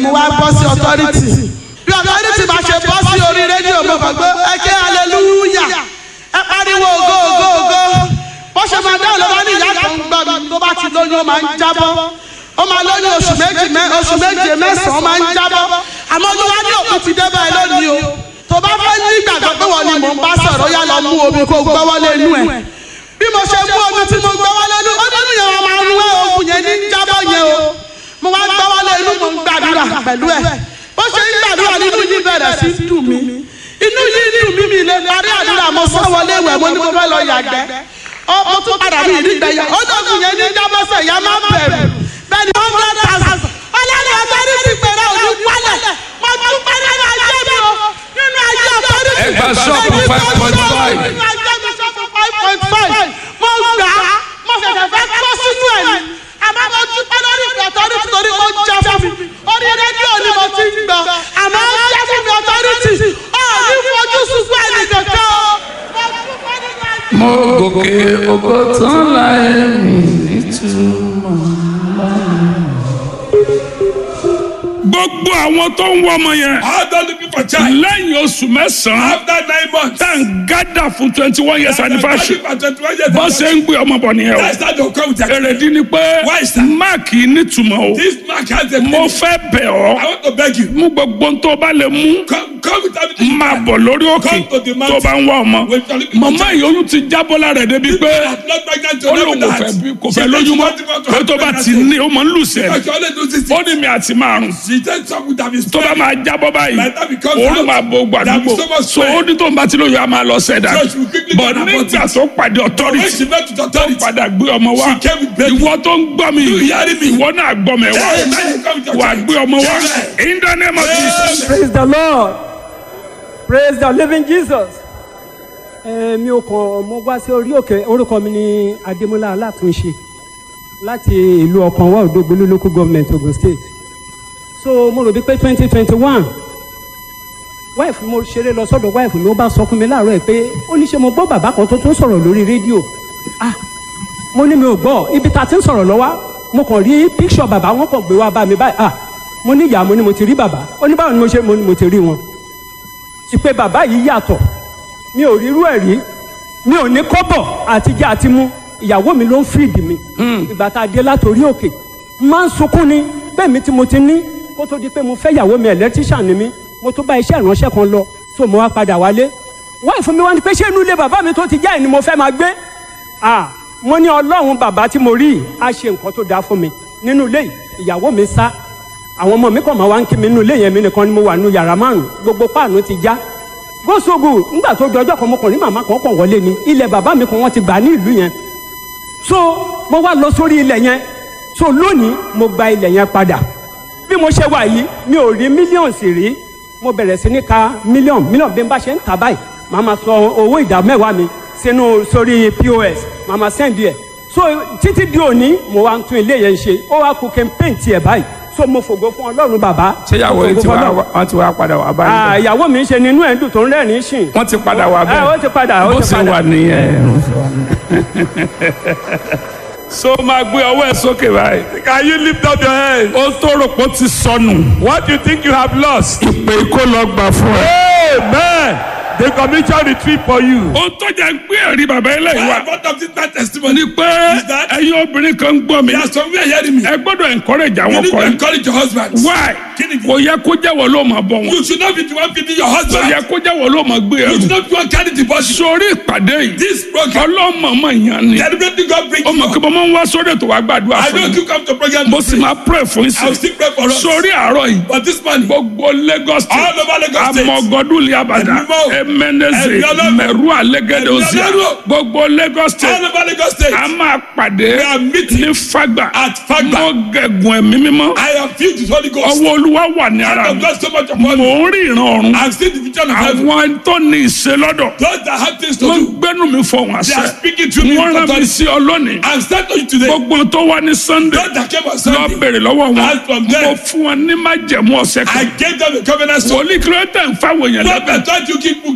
mo wá bọ́ sí authority bí authority bá ṣe bọ́ sí orí rédíò mo kàn gbé ẹ ké hallelujah ẹ pariwo ògo ògo ògo bó ṣe máa dáhùn ló bá ní ìyá kan gbọ́ mi tó bá ti lóyún ó máa ń jábọ́ ó máa lóyún oṣù méjì mẹ́ oṣù méje mẹ́sàn-án máa ń jábọ́ àmọ́ olúwa ní òkú ti dé báyìí lónìí o tó bá fẹ́ ní ìgbàgbọ́ pé wọ́n ni mò ń bá sọ̀rọ̀ yá lọ mú omi kó gbọ́wọ́ lé inú ẹ̀ bí mo ṣe mú omi tí mo gbọ́wọ́ lé inú ó nínú yẹn wọn máa ń wẹ́ oògùn yẹn ní jábọ́ yẹn o mo wá gbọ́wọ́ lé inú mo ń gbàdúrà pẹ̀lú ẹ̀ bó ṣe ń gbàdúrà nínú yìí bẹ̀rẹ̀ sí dùn mí inú yìí dùn mí mi lè parí àdúrà mo sọ wọlé ìwẹ̀ mo ní mo fẹ́ lọ yàgbẹ́ ó mo tún padà bí ìdígbẹ́ yà ó dọ̀gùn yẹn ní jábọ́sẹ̀ yà má bẹ̀rù bẹ́ẹ̀ ni wọ́n fẹ́ tàṣà ọlọ́run ọ̀tọ́rí ti pèrè òní wálẹ̀ mo tún pẹ́ nínú ayé mi o nínú ayé ọ̀tọ́rí ti Ẹgbẹ́ ṣọ́ọ̀bù five point five. nínú ayé mi ṣọ́ọ̀bù five point five mo gbà á mo ṣẹ̀ṣẹ̀ fẹ́ kọ́ sínú ẹ̀ ni àmọ́ mo dúpẹ́ lórí ìpè ọ̀tọ́rí ti torí mo jẹ́ fún mi orí rédíò ni mo ti ń gbọ́ àmọ́ ó jẹ́ fún mi ọ̀tọ́rí ti ọ̀ ní fojú sunkún ẹnì kankan o mo dúpẹ́ nínú ayé mo gòkè ògo tán láì mí nítumọ̀. gbogbo àwọn tó ń wọ ọmọ yẹn How don't looking for child? lẹ́yìn oṣù mẹ́sàn-án After nine months. tá n gádà fún twenty one years anniversary For twenty-one years. bó ṣe ń gbé ọmọ bọ̀ nìyẹn o That's how they come with their èrèdí ni pé Why is that? máàkì nítumọ̀ o This man has a mo meaning. fẹ́ bẹ̀ I ọ́ want to beg you. mú gbogbo tó bá lè mú Come, come with everything. máa bọ̀ lórí òkè Come to the tó mountain. bá ń wá ọmọ When you're looking for màmá child. ìyóyún ti jábọ́ lára ẹ̀ débi pé I'm not pregnant to ó never lóun kò that. fẹ́ bí kò She fẹ́ said lóyún she mọ́ want to go to pé tó bá ti pregnancy. ní ó máa ń lù sẹ́ẹ̀ Because she only do this ó thing. ní mi àti márùn She said something that is tó bá máa jábọ́ báyìí By the time it comes òórùn out, máa bo there gbàdúgbò will be so much so sweat. ó ní tó ń bá ti lóyún a máa lọ sẹ́dá So she will quickly bọ̀ go and abort nígbà it. tó pàdé When authority she met with authority. padà gbé ọmọ wá She came with baby. ìwọ tó ń gbọ́ mi You hearing me? ìwọ náà gbọ́ mi wá Hey, man, you come with your wà child. gbé ọmọ wá Amen. in the name of Jesus. praise the lord praise the living jesus. ẹ mi ò kàn mo wá sí orí òkè orúkọ mi ní adémọlá alátúnṣe láti ìlú ọkàn wa òdògbólú local government ogun state so mo rò bí pé twenty twenty one wife mo ṣeré lọ sọ́dọ̀ wife mi ó bá sọ fún mi láàárọ̀ ẹ̀ pé ó ní ṣe mo gbọ́ bàbá kan tó tún sọ̀rọ̀ lórí rédíò ah mo ní mi ò gbọ́ ibi tá a ti ń sọ̀rọ̀ lọ́wọ́ mo kàn rí picture bàbá wọn kàn gbé wá bá mi báyìí ah mo ní ìyá mo ní mo ti rí bàbá ó ní báwo ni mo ṣe mo ní mo ti rí wọn ìpè bàbá yìí yàtọ̀ mi ò rírú ẹ̀ rí mi ò ní kọ́bọ̀ àtijọ́ àti mú ìyàwó mi ló ń fìdí mi ìgbà tá a dé látòrí òkè máa ń sunkún ni bẹ́ẹ̀ mi tí mo ti ní kó tó di pé mo fẹ́ ìyàwó mi electrician ni mi mo tún bá iṣẹ́ ìránṣẹ́ kan lọ so mo wá padà wálé wáyé fún mi wá ní pé ṣé inú ilé bàbá mi tó ti já ẹ̀ ni mo fẹ́ máa gbé ah mo ní ọlọ́run bàbá tí mo rí yìí á ṣe nǹkan tó dáa fún mi nínú ilé yìí ìyàwó mi sá àwọn ọmọ mi kàn máa wá ń kí mi nínú ilé yẹn mi nìkan ni mo wà nínú yàrá márùn gbogbo páànù ti já gbósògù ńgbà tó di ọjọ́ kan mo kàn ní màmá kan kàn wọlé ni ilẹ̀ bàbá mi kan wọ́n ti gbà ní ìlú yẹn so mo wá lọ sórí ilẹ̀ yẹn so lónìí mo gba ilẹ̀ yẹn padà bí mo ṣe wà yìí mi ò rí mílíọ̀nù sì rí mo bẹ̀rẹ̀ sí ní ka mílíọ̀nù mílíọ̀nù bí n bá ṣe ń tà báyìí màá ma sọ owó ìdá mẹ́wàá mi sínú sórí pos màá ma sẹ́ndì ẹ̀ so títí di òní mo wá ń tún ilé yẹn ṣe ó wá kú kí n péǹtì ẹ̀ báyìí so mo fògo fún ọlọ́run bàbá ṣé ìyàwó mo yìí fògo ti fún wá Ọlọ́run. wọ́n ti wá padà wá Ah, báyìí ìyàwó mi ṣe ni inú ẹ̀ ń dùn tó ń rẹ́rìn-ín sìn. wọ́n ti padà wá Ah, bẹ́ẹ̀ ó ti padà ó bó ti ṣe padà. wà nìyẹn. so máa gbé ọwọ́ ẹ̀ sókè báyìí. Can you lift up your hand? ó tó rò pé ó ti sọnù. What do you think you have lost? ìpè kó lọ gbà fún ẹ. Amen. The commission retreat for you. ó tó jẹ́ gbé ẹ̀rí bàbá eléyìí wá. What of this man testimony? ni pé Is that- ẹ̀yin obìnrin kan ń gbọ́ mi. There are some people hearing me. ẹ gbọ́dọ̀ encourage You àwọn need to ọkọ yìí. encourage your husband. why Kí ni kò yẹ kó jẹ́wọ́ ló máa bọ̀ wọn. You should not be the one feeding your kò husband. yẹ kó jẹ́wọ́ ló máa gbé You should ẹrù. not be the one carrying the body. sórí ìpàdé yìí This program, ọlọ́mọọmọ yẹn ni. deliberately God bring ó mọ̀ you. kí mo máa ń wá sórí ètò wa gbàdúrà I fún know mi. you come to program. mo sì máa pray fún I will sí. still pray for us. sórí àárọ̀ yìí But this man, gbogbo Lagos state all over Lagos State, amọ̀gọ́dúnlé abàdà Ẹ̀mí mọ́. emeneze Ẹ̀mí Ọlọ́run. mẹ̀rú alẹ́gẹ́dẹ́ Ẹ̀mí òsì Ọlọ́run. gbogbo Lagos all state over Lagos State, a máa pàdé We are meeting ní Fagba at Fagba. mo gẹ̀gùn ẹ̀mí mímọ́ I am filled with Holy Ghost. ọwọ́ olúwa wà ní Hand ara of mi God so much mò upon me. ń rí ìran ọ̀run I've seen the vision of heaven. àwọn tó ní ìṣe lọ́dọ̀ Those that have things to wọ́n do, gbẹ́nu mi fọ wọn they are àṣẹ speaking to me. wọ́n with rán mi authority. sí ọ lónìí I'm starting to you today. gbogbo tó wá ní Sunday Those that came on lọ Sunday, bèrè lọ́wọ́ wọn Ask from them. mo fún wọn ní májẹ̀mú ọ̀sẹ̀ I kan gave them a covenant stone. wòlíì kí ló tẹ̀ ń fáwọn èèyàn What lẹ́bẹ̀ẹ́ I thought you keep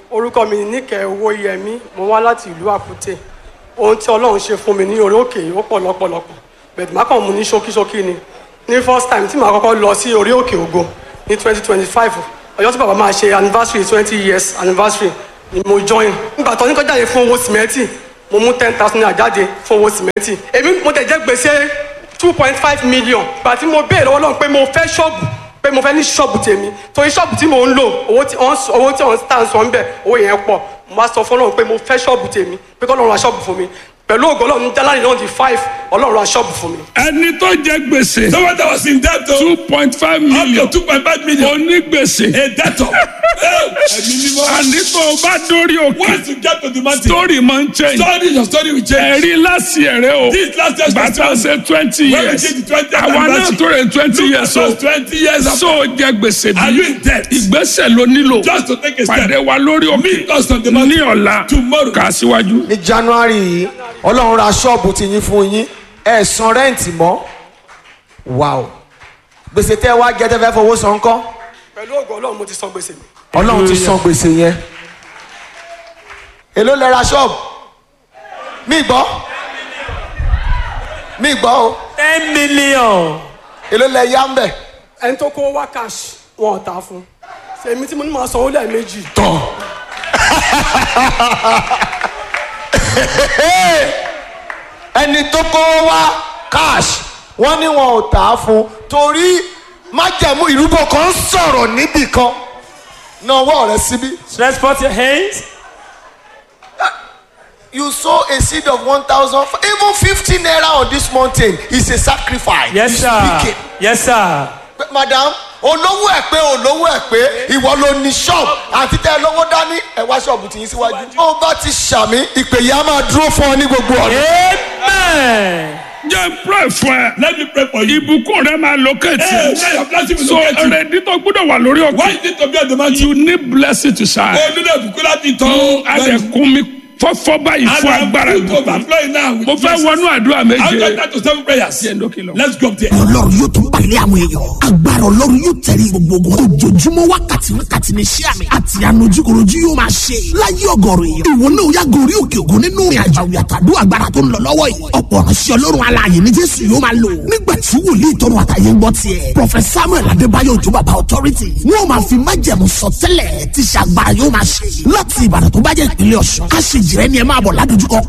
orúkọ mi níkẹ́ owó yẹmí mo wá láti ìlú àkútè ohun tí ọlọ́run ṣe fún mi ní orí òkè ó pọ̀ lọ́pọ̀lọpọ̀ bẹ̀rẹ̀ má kàn mú ní ṣókíṣókí ni ní first time tí màá kọ́kọ́ lọ sí orí òkè ògo ní twenty twenty five ọjọ́ tí bàbá máa ṣe anniversary twenty years anniversary ni mo join nígbà tó ní kọjá yẹn fún owó sìmẹ́ntì mo mú ten thousand naira jáde fún owó sìmẹ́ntì èmi mo tẹ̀ jẹ́ gbèsè two point five million gbà tí mo béèrè lọ́wọ́ náà pé mo fẹ́ ṣọ́ọ̀bù pé mo fẹ́ ní ṣọ́ọ̀bù tèmi torí ṣọ́ọ̀bù tí mò ń lò owó tí wọ́n owó tí wọ́n tà ń sọ ń bẹ̀ owó yẹn pọ̀ mo wá sọ fún ọlọ́run pé mo fẹ́ ṣọ́ọ̀bù tèmi pé kọ́ ọlọ́run ra ṣọ́ọ̀bù fún mi pẹ̀lú ògo ọlọ́run jálárì náà di five ọlọ́run ra ṣọ́ọ̀bù fún mi. ẹni tó jẹ gbèsè Someone that was in debt o. two point five Up million to two point five million. onígbèsè A debtor. Ẹ̀mí mímọ́. àní tó o bá dórí òkè Once you get to the mountain. story máa ń change Story your story will change. ẹ̀rí láti ẹ̀rẹ́ o This last year's bàtà festival. ṣe twenty When we years did the 20th àwa náà anniversary. tó rẹ̀ twenty Look years at o us twenty years after. so jẹ gbèsè Are you bí in debt? ìgbésẹ̀ ló nílò Just to take a step. pàdé wa lórí Meet òkè us on the ní mountain. ọ̀la Tomorrow. kà síwájú. ní january yìí ọlọ́run ra ṣọ́ọ̀bù ti yín fún yín ẹ̀ san rẹ́ǹtì mọ́ wàá gbèsè tẹ́ ẹ wá jẹ́ tẹ́ fẹ́ fowó san kọ́ pẹ̀lú ògo ọlọ́run mo ti san gbèsè mi. ọlọ́run ti san gbèsè yẹn èló lẹ ra ṣọ́ọ̀bù mí gbọ́ mí gbọ́ o ten million. èló lẹ yá ń bẹ̀ ẹni tó kó wá cash wọn ò ta fún èmi tí mo ní máa sanwó lẹ́ẹ̀mejì. tán ẹni tó kó wá cash wọ́n ní wọn ò tà á fún torí májẹ̀mú ìrúbọ kan ń sọ̀rọ̀ níbì kan náà ọwọ́ rẹ síbí. Let's put your hands. you sow a seed of one thousand even fifty naira on this mountain is a sacrifice. Yes It's sir. wicked. Yes sir. Pé, madam olówó ẹ pé olówó ẹ pé ìwọ ló ní ṣọ́ọ̀bù àti tẹ lówó dání ẹ wá ṣọ́ọ̀bù tì yín síwájú. ó bá ti ṣàmì ìpè yìí á máa dúró fún ọ ní gbogbo ọ̀nà. Amen. jẹ́ n pray fún ẹ Let me pray for you. ìbùkún rẹ máa locate Hey, now your blessing will so locate you. ẹrẹ̀dí tó gbọ́dọ̀ wà lórí Why òkè you need to be on the mountain? you need blessing to shine. O nílò ìbùkún láti tán. adẹ̀kùn mi fọ́fọ́ báyìí fún agbára And I'm ìbùkún. overflowing now with mo fẹ́ blessings. wọnú àdúrà I'll méje. get that to seven prayers. Jẹ́ ndókè lọ. Let's go up there. ọlọ́run yóò tún pàdé àwọn èèyàn agbára ọlọ́run yóò tẹ̀lé gbogbo ogun ojoojúmọ́ wákàtí wákàtí ní iṣẹ́ àmì àti ànojúkorojú yóò máa ṣe láyé ọgọ́rùn èèyàn ìwọ náà yá gorí òkè ògùn nínú ìrìn àjò àwìyàtàdó agbára tó ń lọ lọ́wọ́ yìí ọ̀pọ̀ ránṣẹ́ ọlọ́run alààyè ní jésù yóò máa lò nígbà tí wòlíì tọrọ àtàyè ń gbọ́ tiẹ̀ prọfẹsà samuel adébáyọ̀ òjò bàbá authority wọn ò máa fi májẹ̀mú sọtẹ́lẹ̀ tí ṣàgbára yóò máa ṣe láti ìbàdàn tó bá jẹ́ ìpínlẹ̀ ọ̀ṣun aṣèjìrẹ́ ni ẹ máa bọ̀ ládojúkọ